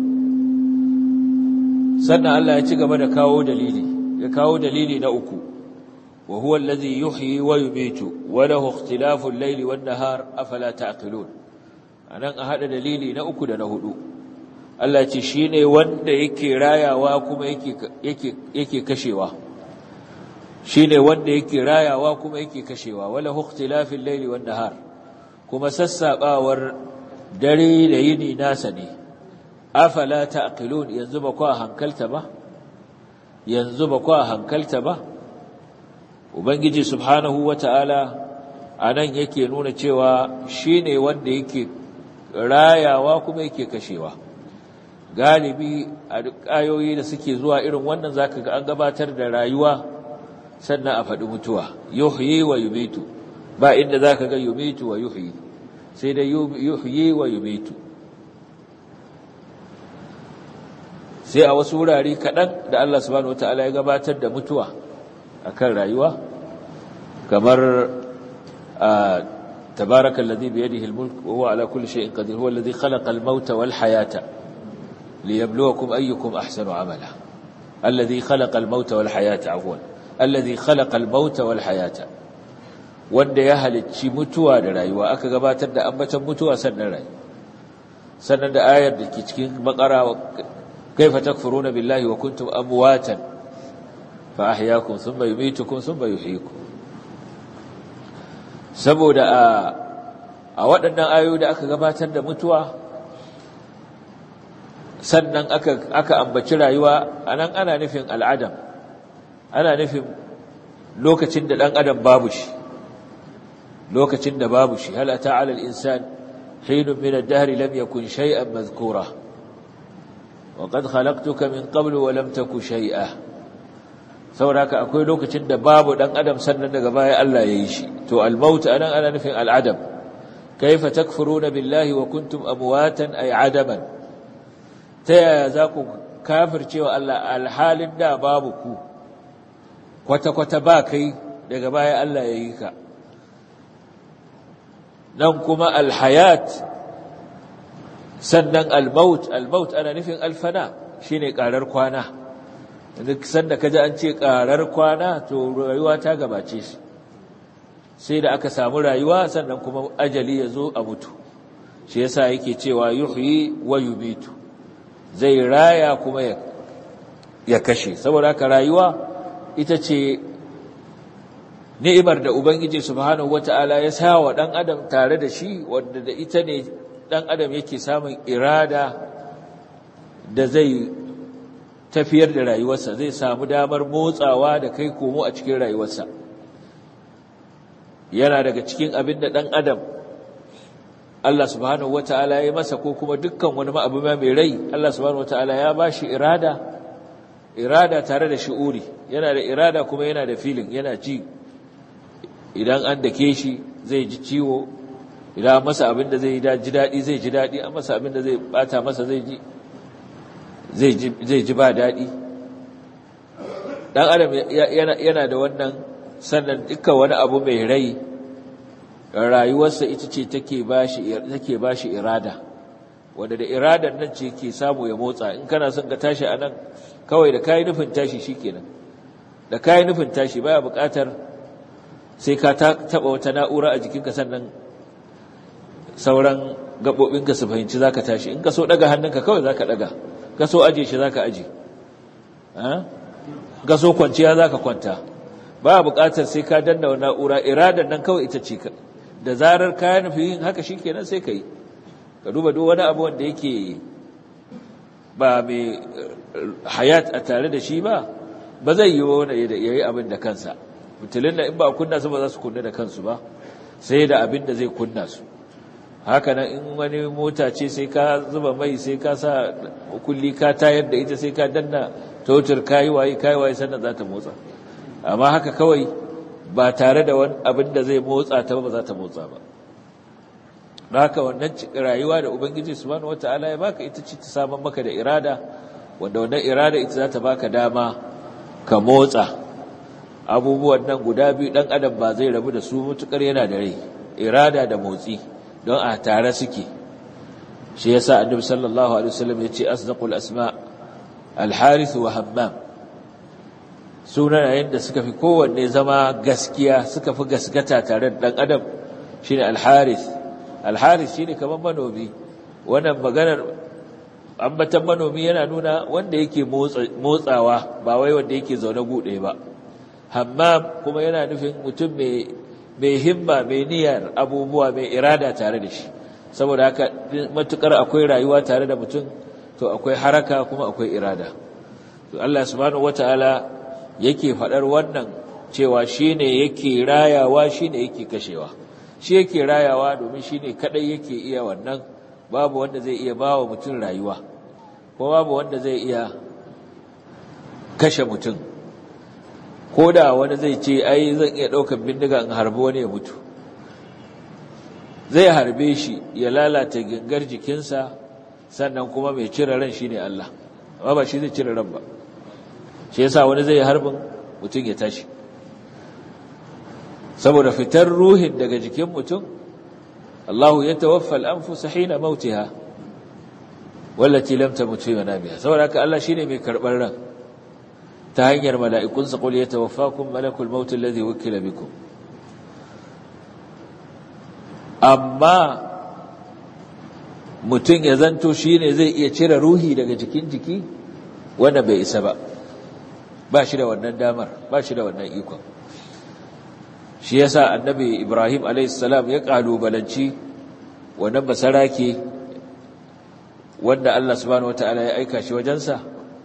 sannan Allah ya ci gaba da kawo dalili ya kawo dalili na uku wa huwa allazi yuhyi wa yumitu wa lahu ikhtilafu al-layli wan-nahar afala ta'qilun anan a hada dalili na uku da na hudu Allah ce shi ne wanda yake rayawa kuma yake kashewa shi ne wanda yake rayawa kuma yake kashewa wala huktilafin laili wan nahar kuma sassaɓawar dare da yini nasa ne afala ta'qilun yanzu ba ku hankalta ba yanzu ba ku hankalta ba ubangiji subhanahu wata'ala anan yake nuna cewa shine wanda yake rayawa kuma yake kashewa galibi a duk ayoyi da suke zuwa irin wannan zaka ga an gabatar da rayuwa sannan a faɗi mutuwa yuhyi wa yumitu ba inda zaka ga yumitu wa yuhyi sai dai yuhyi wa yumitu sai a wasu wurare kaɗan da Allah subhanahu wataala ya gabatar da mutuwa akan rayuwa kamar تبارك الذي بيده الملك وهو على كل شيء قدير هو الذي خلق الموت والحياة ليبلوكم أيكم أحسن عملا الذي خلق الموت والحياة عفوا الذي خلق الموت والحياة wanda ya halicci mutuwa da rayuwa aka gabatar da ambatan mutuwa sannan rai sannan da ayar da ke cikin bakara kaifa takfuruna billahi wa kuntum amwatan fa ahyaakum thumma yumitukum thumma yuhyikum saboda a a waɗannan ayoyi da aka gabatar da mutuwa sannan aka aka ambaci rayuwa anan ana nufin al'adam ana nufin lokacin da dan adam babu shi lokacin da babu shi hal ata 'ala al-insan hinun min ad-dahr lam yakun shay'an madhkura wa qad khalaqtuka min qablu wa lam taku shay'a sauraka akwai lokacin da babu dan adam sannan daga baya Allah ya yi shi to al-maut anan ana nufin al-adam kaifa takfuruna billahi wa kuntum amwatan ay adaman ta yaya za ku kafircewa Allah alhalin da babu ku kwata-kwata ba kai daga baya Allah ya yi ka nan kuma alhayat sannan almaut almaut ana nufin alfana shine karar kwana duk sanda kaji an ce karar kwana to rayuwa ta gabace shi sai da aka samu rayuwa sannan kuma ajali ya zo a mutu shi yasa yake cewa yuhyi wa yubitu zai raya kuma ya kashe saboda haka rayuwa ita ce ni'imar da ubangiji subhanahu wata'ala ya sa wa dan adam tare da shi wanda da ita ne dan adam yake samun irada da zai tafiyar da rayuwarsa zai samu damar motsawa da kai komo a cikin rayuwarsa yana daga cikin abin da dan adam Allah subhanahu wata'ala ya masa ko kuma dukkan wani abu mai rai Allah subhanahu wata'ala ya bashi irada irada tare da shi'uri yana da irada kuma yana da feeling yana ji idan an dake shi zai ji ciwo idan masa abin da zai ji daɗi zai ji daɗi an masa abin da zai bata masa zai ji zai ji ba daɗi ɗan adam yana da wannan sannan dukkan wani abu mai rai rayuwarsa ita ce take ba shi irada wanda da iradar nan ce ke samu ya motsa in kana son ka tashi a nan kawai da kayi nufin tashi shi kenan da kayi nufin tashi baya buƙatar sai ka taɓa wata na'ura a jikinka sannan sauran gaɓoɓinka su fahimci za ka tashi in ka so ɗaga hannunka kawai za ka ɗaga ka so aje shi za ka aje ka so kwanciya za ka kwanta ba buƙatar sai ka danna wa na'ura iradar nan kawai ita ce da zarar ka nufi yin haka shi kenan sai ka yi ka duba duk wani abu wanda yake ba mai hayat a tare da shi ba ba zai yi wani ya yi abin da kansa mutulun da in ba kunna su ba za su kunna da kansu ba sai da abin da zai kunna su haka nan in wani mota ce sai ka zuba mai sai ka sa kulli ka tayar da ita sai ka danna totur kayi waye kayi waye sannan za ta motsa amma haka kawai ba tare da wani abin da zai motsa ta ba za ta motsa ba haka wannan rayuwa da ubangiji subhanahu wataala ya baka ita ce ta saman maka da irada wanda wannan irada ita za ta baka dama ka motsa abubuwan nan guda biyu dan adam ba zai rabu da su mutukar yana da rai irada da motsi don a tare suke shi yasa annabi sallallahu alaihi wasallam yace asdaqul asma al-harith wa hammam sunayen da suka fi kowanne zama gaskiya suka fi gaskata tare da dan adam shine al-harith al-harith shine kaman manomi wannan maganar ambatan manomi yana nuna wanda yake motsawa ba wai wanda yake zaune gude ba hammam kuma yana nufin mutum mai mai himma mai niyyar abubuwa mai irada tare da shi saboda haka matukar akwai rayuwa tare da mutum to to akwai haraka kuma akwai irada to Allah subhanahu wataala yake fadar wannan cewa shine yake rayawa shine yake kashewa shi yake rayawa domin shine kadai yake iya wannan babu wanda zai iya bawa mutum rayuwa ko babu wanda zai iya kashe mutum ko da wani zai ce ai zan iya ɗaukar bindiga in harbi wani ya mutu zai harbe shi ya lalata gangar jikinsa sannan kuma mai cire ran shi ne Allah amma ba shi zai cire ran ba shi yasa wani zai harbin mutum ya tashi saboda fitar ruhin daga jikin mutum Allahu ya tawaffa al-anfus hina mautiha wallati lam tamut fi manamiha saboda haka Allah shine mai karbar ran ta hanyar mala'ikunsa qul yatawaffakum malakul maut alladhi wukila bikum amma mutum ya zanto shine zai iya cire ruhi daga jikin jiki wanda bai isa ba ba shi da wannan damar ba shi da wannan ikon shi yasa annabi Ibrahim a.s. ya kalubalanci wannan basarake wanda Allah subhanahu wataala ya aika shi wajensa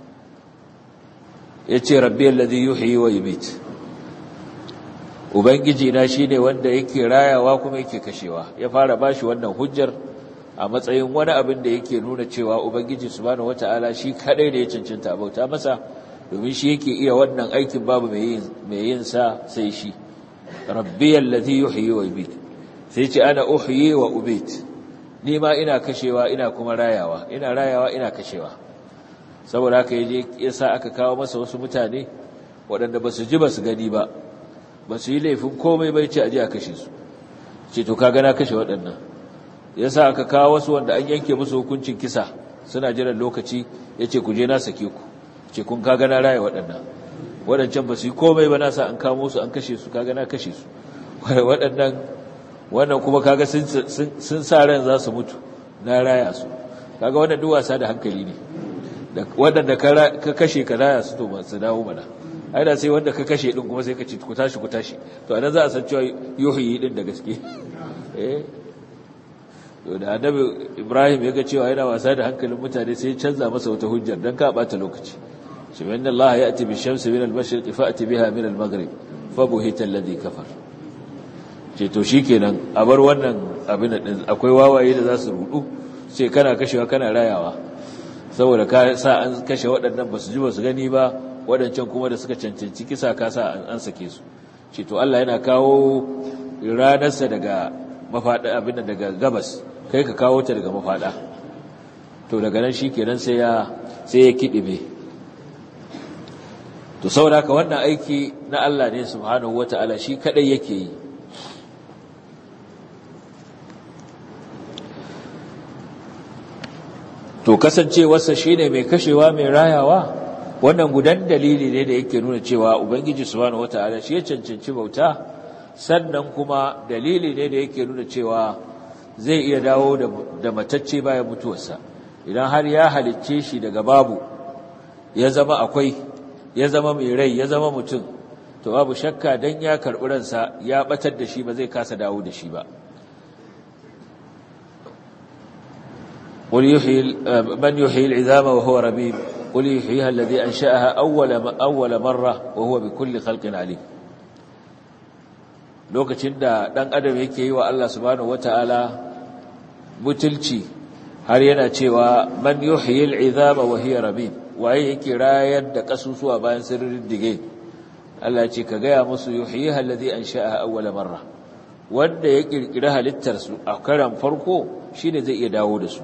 yace rabbi alladhi yuhyi wa yumiit ubangiji na shine wanda yake rayawa kuma yake kashewa ya fara bashi wannan hujjar a matsayin wani abin da yake nuna cewa ubangiji subhanahu wataala shi kadai da ya cancanta bauta masa domin shi yake iya wannan aikin babu mai yin mai yin sa sai shi rabbi alladhi yuhyi wa yumiit sai ce ana uhyi wa umiit ni ma ina kashewa ina kuma rayawa ina rayawa ina kashewa saboda haka yaje yasa aka kawo masa wasu mutane waɗanda basu ji basu gani ba basu yi laifin komai bai ce aje a kashe su ce to kaga na kashe waɗannan yasa aka kawo wasu wanda an yanke musu hukuncin kisa suna jiran lokaci yace ku je na sake ku ce kun kaga na raya waɗannan waɗancan basu yi komai ba na sa an kamo su an kashe su kaga na kashe su waɗannan wannan kuma kaga sun sa ran za su mutu na raya su kaga wannan duk wasa da hankali ne waɗanda ka kashe ka raya su to ba su dawo mana ai da sai wanda ka kashe din kuma sai ka ce ku tashi ku tashi to anan za a san cewa yuhyi din da gaske eh to da annabi Ibrahim ya ga cewa yana wasa da hankalin mutane sai ya canza masa wata hujjar dan ka bata lokaci shi inna Allah ya'ti bi shamsi min al-mashriq fa'ti biha min al-maghrib fa buhita alladhi kafara ce to shi kenan a bar wannan abin da akwai wawaye da za su rudu sai kana kashewa kana rayawa saboda ka sa an kashe waɗannan ba su ji ba su gani ba waɗancan kuma da suka cancanci kisa ka sa an sake su ce to Allah yana kawo ranarsa daga mafaɗa abin da daga gabas kai ka kawo ta daga mafaɗa to daga nan shi kenan sai ya sai ya kiɗime to saboda ka wannan aiki na Allah ne subhanahu wataala shi kadai yake yi to kasancewarsa shine mai kashewa mai rayawa wannan gudan dalili ne da yake nuna cewa ubangiji subhanahu wataala shi ya cancanci bauta sannan kuma dalili ne da yake nuna cewa zai iya dawo da matacce bayan mutuwarsa idan har ya halicce shi daga babu ya zama akwai ya zama mai rai ya zama mutum to babu shakka dan ya karɓi ransa ya batar da shi ba zai kasa dawo da shi ba قل يحيي من يحيي العظام وهو رميم قل يحييها الذي أنشأها أول أول مرة وهو بكل خلق عليم lokacin da dan adam yake yi wa Allah subhanahu wataala butulci har yana cewa man yuhyi al'izama wa hiya ramim waye yake rayar da kasusuwa bayan sirrin dige Allah ya ce ka gaya musu yuhyiha alladhi ansha'aha awwala marra wanda ya kirkira halittar su a karan farko shine zai iya dawo da su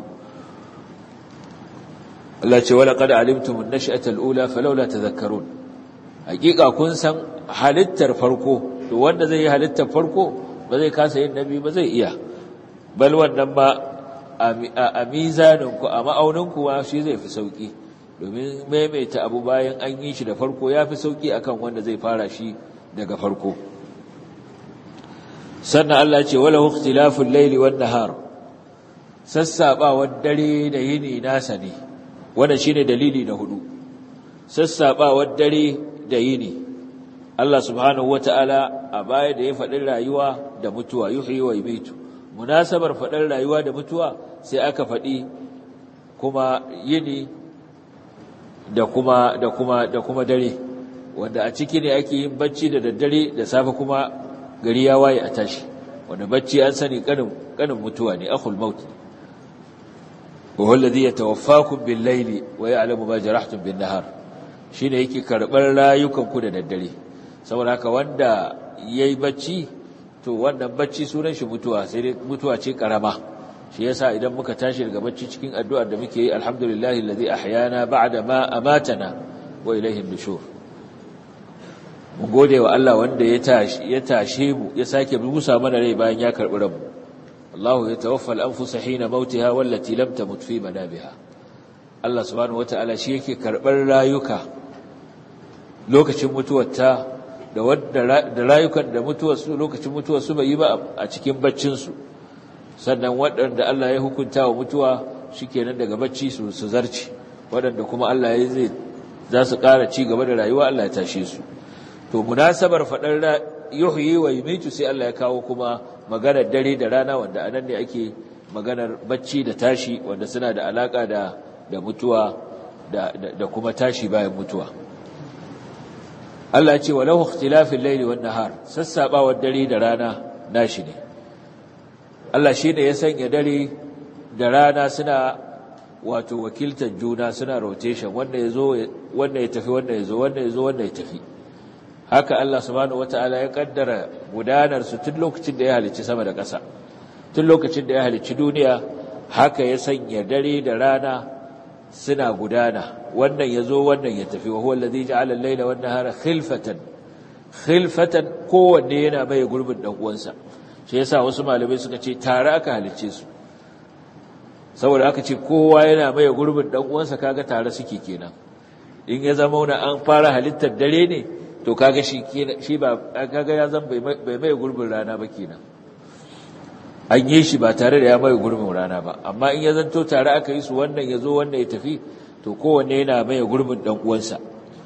Allah ce wala qad alimtum an-nash'ata al-ula falawla tadhakkarun hakika kun san halittar farko to wanda zai yi halittar farko ba zai kasa yin nabi ba zai iya bal wannan ba a mizanin ku a ma'aunin ku shi zai fi sauki domin maimaita abu bayan an yi shi da farko ya fi sauki akan wanda zai fara shi daga farko sannan Allah ce wala ikhtilaful layli wan nahar sassabawar dare da yini nasa ne wannan shine dalili na hudu sassabawar dare da yini Allah subhanahu wataala a baya da ya faɗin rayuwa da mutuwa yuhyi wa yumitu munasabar faɗin rayuwa da mutuwa sai aka faɗi kuma yini da kuma da kuma da kuma dare wanda a ciki ne ake yin bacci da daddare da safe kuma gari ya waye a tashi wanda bacci an sani kanin kanin mutuwa ne akhul maut wa huwa alladhi yatawaffakum bil layli wa ya'lamu ma jarahtum bin nahar shine yake karbar rayukan ku da daddare saboda haka wanda yayi bacci to wannan bacci sunan shi mutuwa sai dai mutuwa ce karama shi yasa idan muka tashi daga bacci cikin addu'ar da muke yi alhamdulillahi alladhi ahyana ba'da ma amatana wa ilayhi nushur mu gode wa Allah wanda ya tashi ya tashe mu ya sake busa mana rai bayan ya karbi ranmu Allah ya tawaffa al-anfus hina mautiha wallati lam tamut fi manabiha Allah subhanahu wataala shi yake karbar rayuka lokacin mutuwarta da wadda da rayukan da mutuwar su lokacin mutuwar su bai yi ba a cikin baccin su sannan waɗanda Allah ya hukunta wa mutuwa shikenan daga bacci su su zarci waɗanda kuma Allah ya zai za su ƙara ci gaba da rayuwa Allah ya tashe su to munasabar faɗar yuhyi wa yumitu sai Allah ya kawo kuma maganar dare da rana wanda anan ne ake maganar bacci da tashi wanda suna da alaka da da mutuwa da da kuma tashi bayan mutuwa Allah ya ce walahu ikhtilafil layli wan nahar sassabawar dare da rana nashi ne Allah shi ne ya sanya dare da rana suna wato wakiltar juna suna rotation wanda ya zo wanda ya tafi wanda ya zo wanda ya zo wanda ya tafi haka Allah subhanahu wata'ala ya kaddara gudanar su tun lokacin da ya halicci sama da ƙasa tun lokacin da ya halicci duniya haka ya sanya dare da rana suna gudana wannan ya zo wannan ya tafi wa huwa allazi ja'ala al-layla wan nahara khilfatan khilfatan kowanne yana mai gurbin dan uwansa shi yasa wasu malamai suka ce tare aka halicce su saboda aka ce kowa yana mai gurbin dan uwansa kaga tare suke kenan in ya zama na an fara halittar dare ne to kaga shi shi ba kaga ya zan bai mai gurbin rana ba kenan an yi shi ba tare da ya mai gurbin rana ba amma in ya zanto tare aka yi su wannan ya zo wannan ya tafi to kowanne yana mai gurbin dan uwansa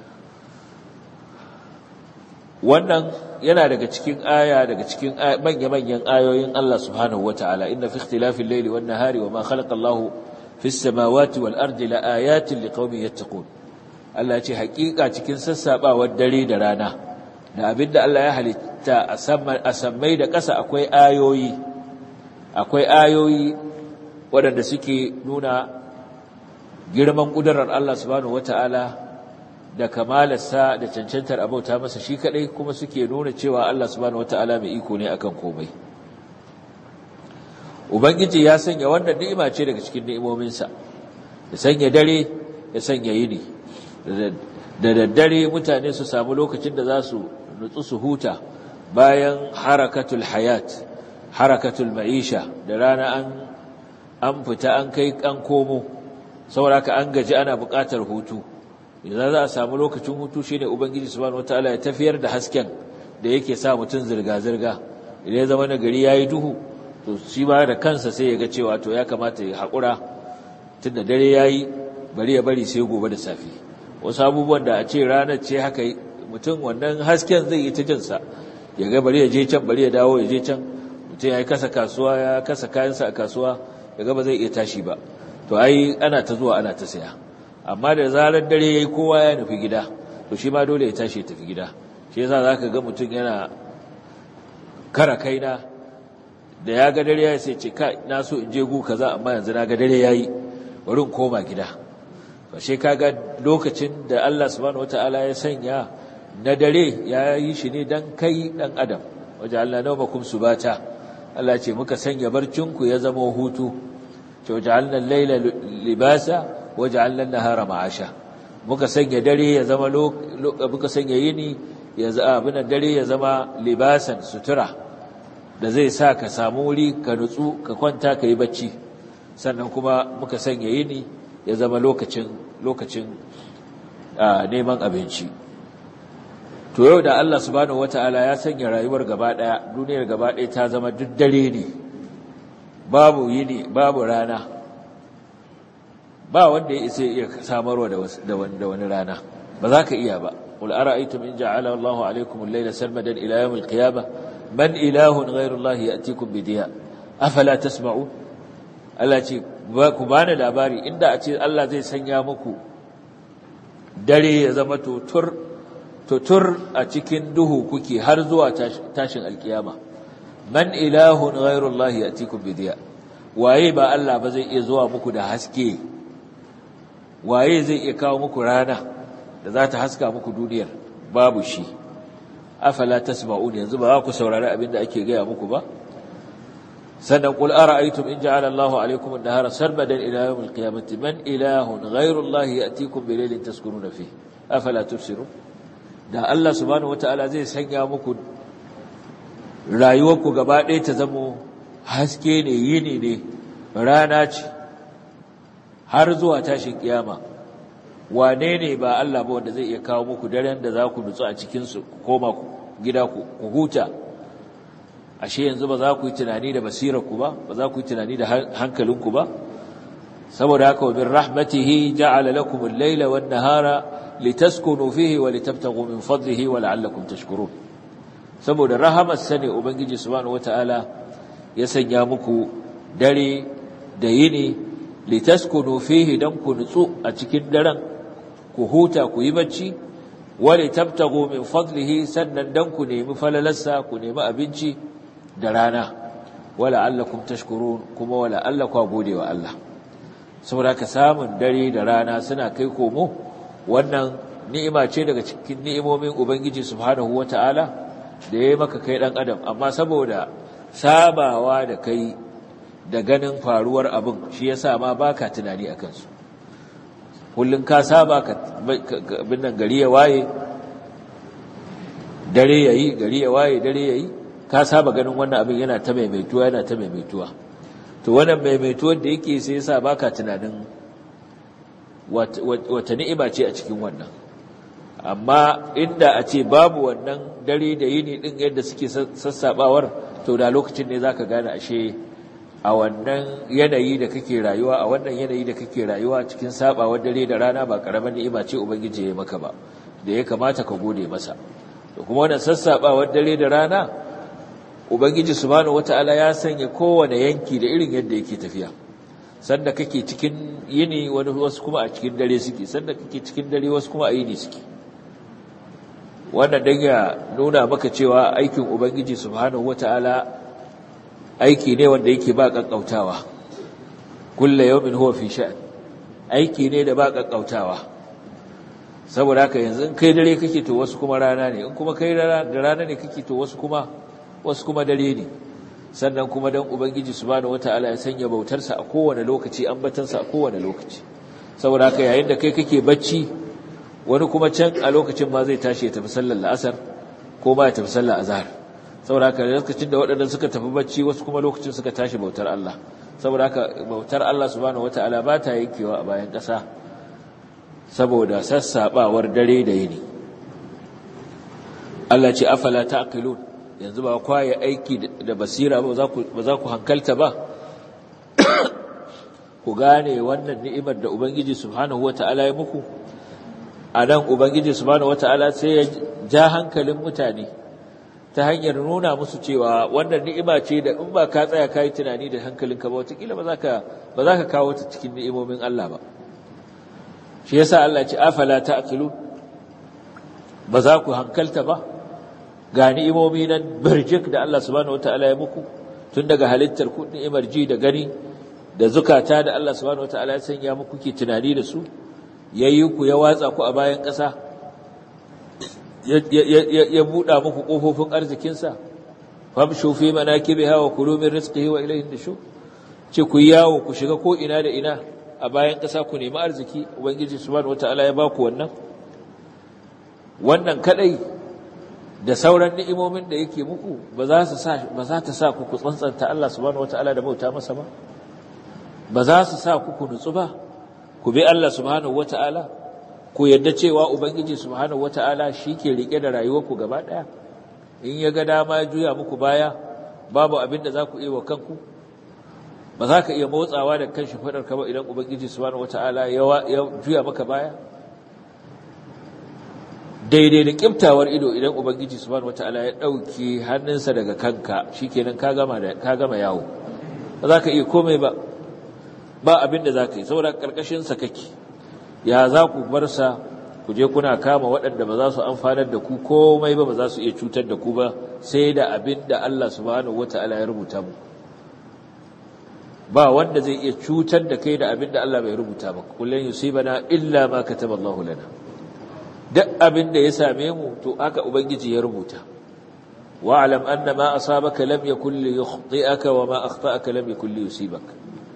wannan yana daga cikin aya daga cikin manya-manyan ayoyin Allah subhanahu wataala inna fi ikhtilafil layli wan nahari wama khalaqa Allahu fis samawati wal ardi la ayatin liqaumin yattaqun Allah ce hakika cikin sassabawar dare da rana da abinda Allah ya halitta a sammai da ƙasa akwai ayoyi akwai ayoyi waɗanda suke nuna girman ƙudurar Allah subhanahu wata'ala da kamalarsa da cancantar abauta masa shi kaɗai kuma suke nuna cewa Allah subhanahu wata'ala mai iko ne akan komai Ubangiji ya sanya wannan ni'ima ce daga cikin ni'imominsa ya sanya dare ya sanya yini da daddare mutane su samu lokacin da za su nutsu su huta bayan harakatul hayat harakatul ma'isha da rana an an fita an kai an komo sauraka an gaji ana buƙatar hutu idan za a samu lokacin hutu shine ubangiji subhanahu wataala ya tafiyar da hasken da yake sa mutum zirga zirga idan ya zama na gari yayi duhu to shi ba da kansa sai ya ga cewa to ya kamata ya haƙura tunda dare yayi bari ya bari sai gobe da safe wasu abubuwan da a ce ranar ce haka mutum wannan hasken zai yi ta jinsa ya ga bari ya je can bari ya dawo ya je can mutum ya yi kasa kasuwa ya kasa kayansa a kasuwa ya ga ba zai iya tashi ba to ai ana ta zuwa ana ta saya amma da zarar dare ya yi kowa ya nufi gida to shi ma dole ya tashi ya tafi gida shi yasa za ka ga mutum yana kara kaina da ya ga dare ya yi sai ce ka na so in je gu kaza amma yanzu na ga dare ya yi bari in koma gida fashe kaga lokacin da Allah subhanahu wataala ya sanya na dare ya yi shi ne dan kai dan adam waje Allah nawmakum subata Allah ce muka sanya barcinku ya zama hutu ce waje Allah laila libasa waje Allah nahara ma'asha muka sanya dare ya zama muka sanya yini ya zama abin dare ya zama libasan sutura da zai sa ka samu wuri ka nutsu ka kwanta ka yi bacci sannan kuma muka sanya yini ya zama lokacin lokacin neman abinci to yau da Allah subhanahu wataala ya sanya rayuwar gaba daya duniyar gaba daya ta zama duk dare ne babu yini babu rana ba wanda ya isa iya samarwa da wani rana ba za ka iya ba qul ara'aytum in ja'ala Allahu alaykum al-layla sarmadan ila yawm al-qiyamah man ilahun ghayru Allah ya'tikum bi diya afala tasma'un Allah ce ku bani labari inda a ce Allah zai sanya muku dare ya zama tutur tutur a cikin duhu kuke har zuwa tashin alkiyama man ilahun ghairullahi yatikum bidiya waye ba Allah ba zai iya zuwa muku da haske waye zai iya kawo muku rana da za ta haska muku duniyar babu shi afala tasma'un yanzu ba za ku saurari abin da ake gaya muku ba sannan qul ara'aytum in ja'ala Allahu 'alaykum an-nahara sarmadan ila yawm al-qiyamati man ilahun ghayru Allahi ya'tikum bi laylin taskununa fihi afala tubsirun da Allah subhanahu wata'ala zai sanya muku rayuwarku gaba ɗaya ta zamo haske ne yini ne rana ce har zuwa tashin kiyama wane ne ba Allah ba wanda zai iya kawo muku daren da za ku nutsu a cikinsu ku koma gida ku huta ashe yanzu ba za ku yi tunani da basirarku ba ba za ku yi tunani da hankalinku ba saboda haka wa min rahmatihi ja'ala lakum al-layla wan-nahara litaskunu fihi wa litabtaghu min fadlihi wa la'allakum tashkurun saboda rahamar sane ubangiji subhanahu wataala ya sanya muku dare da yini litaskunu fihi dan ku nutsu a cikin daren ku huta ku yi bacci wa litabtaghu min fadlihi sannan dan ku nemi falalarsa ku nemi abinci da rana wala allakum tashkurun kuma wala allakum gode wa Allah saboda ka samun dare da rana suna kai komo wannan ni'ima ce daga cikin ni'imomin ubangiji subhanahu wataala da yayi maka kai dan adam amma saboda sabawa da kai da ganin faruwar abin shi yasa ma baka tunani akan su kullun ka saba ka bin nan gari ya waye dare yayi gari ya waye dare yayi ka saba ganin wannan abin yana ta maimaituwa yana ta maimaituwa to wannan maimaituwar da yake sai yasa baka tunanin wata ni'ima ce a cikin wannan amma inda a ce babu wannan dare da yini din yadda suke sassabawar to da lokacin ne zaka gane ashe a wannan yanayi da kake rayuwa a wannan yanayi da kake rayuwa cikin sabawar dare da rana ba karaman ni'ima ce ubangiji ya maka ba da ya kamata ka gode masa to kuma wannan sassabawar dare da rana ubangiji subhanahu wataala ya sanya kowane yanki da irin yadda yake tafiya sanda kake cikin yini wani wasu kuma a cikin dare suke sanda kake cikin dare wasu kuma a yini suke wannan dan ya nuna maka cewa aikin ubangiji subhanahu wataala aiki ne wanda yake ba kakkautawa kullu yawmin huwa fi sha'an aiki ne da ba kakkautawa saboda haka yanzu in kai dare kake to wasu kuma rana ne in kuma kai da rana ne kake to wasu kuma wasu kuma dare ne sannan kuma dan ubangiji subhanahu wataala ya sanya bautarsa a kowane lokaci ambatansa a kowane lokaci saboda haka yayin da kai kake bacci wani kuma can a lokacin ma zai tashi ya tafi sallar la'asar ko ma ya tafi sallar azhar saboda haka lokacin da waɗannan suka tafi bacci wasu kuma lokacin suka tashi bautar Allah saboda haka bautar Allah subhanahu wataala ba ta yankewa a bayan ƙasa saboda sassabawar dare da yini Allah ce afala ta'qilun yanzu ba kwaye aiki da basira ba ba za ku hankalta ba ku gane wannan ni'imar da ubangiji subhanahu wata'ala ya muku a nan ubangiji subhanahu wata'ala sai ya ja hankalin mutane ta hanyar nuna musu cewa wannan ni'ima ce da in ba ka tsaya ka yi tunani da hankalinka ba watakila ba za ka kawo ta cikin ni'imomin Allah ba shi yasa Allah ce afala ta'qilu ba za ku hankalta ba ga ni'imomi nan birjik da Allah subhanahu wataala ya muku tun daga halittar ku ni'imar ji da gani da zukata da Allah subhanahu wataala ya sanya muku ke tunani da su yayi ku ya watsa ku a bayan ƙasa ya buɗa muku ƙofofin arzikinsa famshu fi manakibiha wa kulu min rizqihi wa ilayhi nushur ce ku yawo ku shiga ko ina da ina a bayan ƙasa ku nemi arziki ubangiji subhanahu wataala ya baku wannan wannan kadai da sauran ni'imomin da yake muku ba za su sa ba za ta sa ku ku tsantsanta Allah subhanahu wataala da bauta masa ba ba za su sa ku ku nutsu ba ku bi Allah subhanahu wataala ku yadda cewa ubangiji subhanahu wataala ke rike da rayuwarku gaba daya in ya ga dama ya juya muku baya babu abin da za ku iya wa kanku ba za ka iya motsawa da kan shimfiɗar ka ba idan ubangiji subhanahu wataala ya juya maka baya daidai da kiftawar ido idan ubangiji subhanahu wataala ya dauke hannunsa daga kanka shikenan ka gama da ka gama yawo ba za ka iya komai ba ba abin da za ka yi saboda ƙarƙashinsa kake ya za ku bar sa ku je kuna kama waɗanda ba za su amfanar da ku komai ba ba za su iya cutar da ku ba sai da abin da Allah subhanahu wata'ala ya rubuta mu ba wanda zai iya cutar da kai da abin da Allah bai rubuta ba kullun yusibana illa ma kataba Allahu lana duk abin da ya same mu to haka ubangiji ya rubuta wa'lam anna ma asabaka lam yakul li yukhti'aka wa ma akhta'aka lam yakul li yusibaka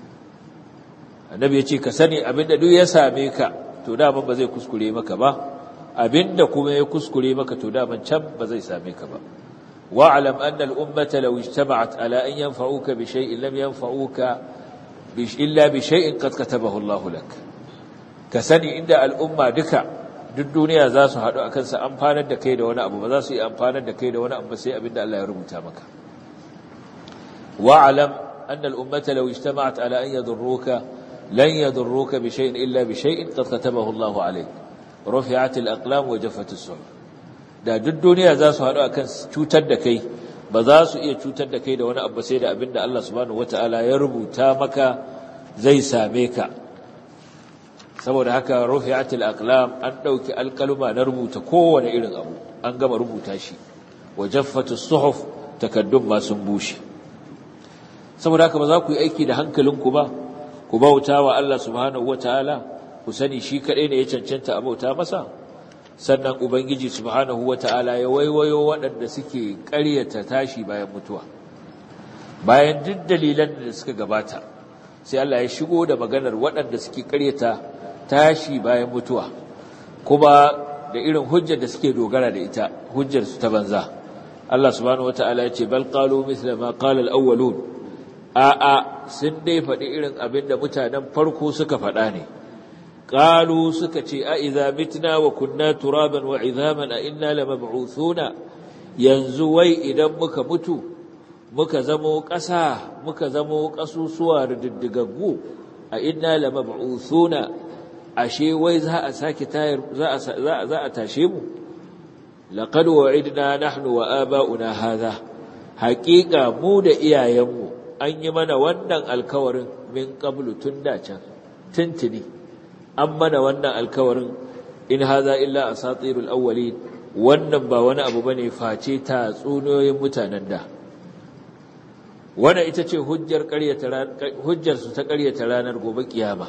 annabi ya ce ka sani abin da duk ya same ka to daman ba zai kuskure maka ba abinda kuma ya kuskure maka to daman can ba zai same ka ba wa'lam anna al-ummata law ijtama'at ala an yanfa'uka bi shay'in lam yanfa'uka illa bi shay'in qad katabahu Allahu lak ka sani inda al'umma duka duk duniya za su haɗu akan sa amfanar da kai da wani abu ba za su yi amfanar da kai da wani abu sai abinda Allah ya rubuta maka wa'lam anna al-ummata law ijtama'at ala an yadurruka لن يضروك بشيء إلا بشيء قد كتبه الله عليك رفعت الأقلام وجفت الصحف da duk duniya za su haɗu akan cutar da kai ba za su iya cutar da kai da wani abu sai da abinda Allah subhanahu wataala ya rubuta maka zai same ka saboda haka rufi'atil aqlam an dauki alkaluma na rubuta kowane irin abu an gama rubuta shi wa jaffatus suhuf takaddum ma sun bushe saboda haka ba za ku yi aiki da hankalinku ba ku bauta wa Allah subhanahu wataala ku sani shi kadai ne ya cancanta a bauta masa sannan ubangiji subhanahu wataala ya waiwayo waɗanda suke ƙaryata tashi bayan mutuwa bayan duk dalilan da suka gabata sai Allah ya shigo da maganar waɗanda suke ƙaryata tashi bayan mutuwa kuma da irin hujjar da suke dogara da ita hujjar su ta banza Allah subhanahu wataala ya ce bal qalu mithla ma qala al-awwalun a'a sun dai faɗi irin abin da mutanen farko suka faɗa ne ƙalu suka ce a iza mitna wa kunna turaban wa izaman a inna lamab'uthuna yanzu wai idan muka mutu muka zamo ƙasa muka zamo ƙasusuwa rididdigaggu a inna lamab'uthuna ashe wai za a sake tayar za a za a tashe mu laqad wa'idna nahnu wa aba'una hadha haƙiƙa mu da iyayenmu an yi mana wannan alkawarin min qablu tun da can tuntuni an mana wannan alkawarin in haza illa asatirul awwalin wannan ba wani abu bane face ta tsunoyin mutanen da wannan ita ce hujjar ƙaryata hujjar su ta ƙaryata ranar gobe kiyama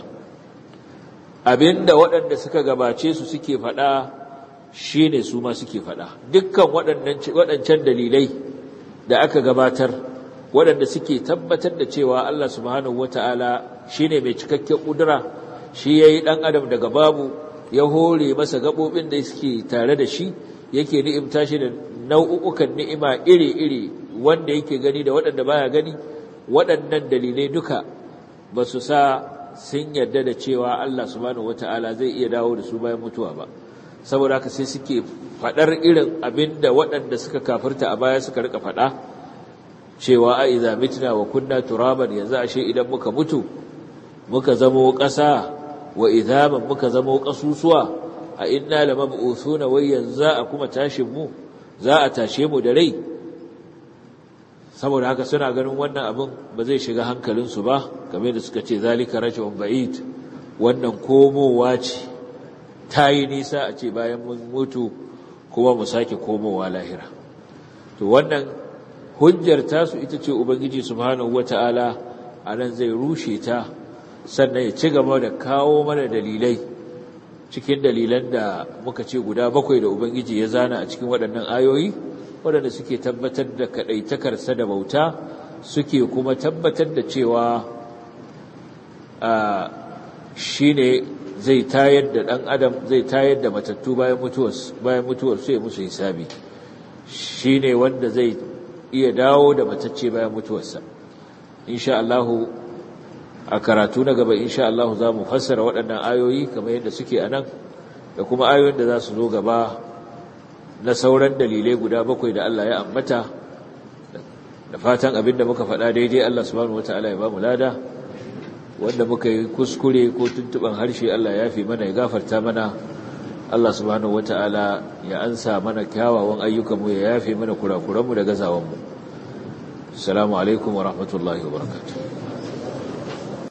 abinda waɗanda suka gabace su suke faɗa shine su ma suke faɗa dukkan waɗancan dalilai da aka gabatar waɗanda suke tabbatar da cewa Allah subhanahu wata'ala shine mai cikakken ƙudura shi yayi ɗan adam daga babu ya hore masa gaɓoɓin da suke tare da shi yake ni'imta shi da nau'ukan ni'ima iri-iri wanda yake gani da waɗanda baya gani waɗannan dalilai duka ba su sa sun yarda da cewa Allah subhanahu wata'ala zai iya dawo da su bayan mutuwa ba saboda haka sai suke faɗar irin abin da waɗanda suka kafirta a baya suka rika faɗa cewa a iza mitna wa kunna turaban yanzu ashe idan muka mutu muka zamo ƙasa wa idhaman muka zamo ƙasusuwa a inna lamab'uthuna wai yanzu a kuma tashin mu za a tashe mu da rai saboda haka suna ganin wannan abin ba zai shiga hankalinsu ba game da suka ce zalika rajul ba'id wannan komowa ce ta yi nisa a ce bayan mun mutu kuma mu sake komowa lahira to wannan hujjar tasu ita ce ubangiji subhanahu wata'ala anan zai rushe ta sannan ya ci gaba da kawo mana dalilai cikin dalilan da muka ce guda bakwai da ubangiji ya zana a cikin waɗannan ayoyi waɗanda suke tabbatar da kaɗaitakarsa da bauta suke kuma tabbatar da cewa shi ne zai tayar da ɗan adam zai tayar da matattu bayan mutuwar su ya musu hisabi shi ne wanda zai iya dawo da matacce bayan mutuwarsa insha Allahu a karatu na gaba insha Allahu za mu fassara waɗannan ayoyi kamar yadda suke a nan da kuma ayoyin da za su zo gaba na sauran dalilai guda bakwai da Allah ya ambata da fatan abin da muka faɗa daidai Allah subhanahu wataala ya ba mu lada wanda muka yi kuskure ko tuntuban harshe Allah ya fi mana ya gafarta mana Allah subhanahu wataala ya ansa mana kyawawan ayyukanmu ya yafe mana kurakuranmu da gazawanmu assalamu alaikum wa rahmatullahi wa barakatuh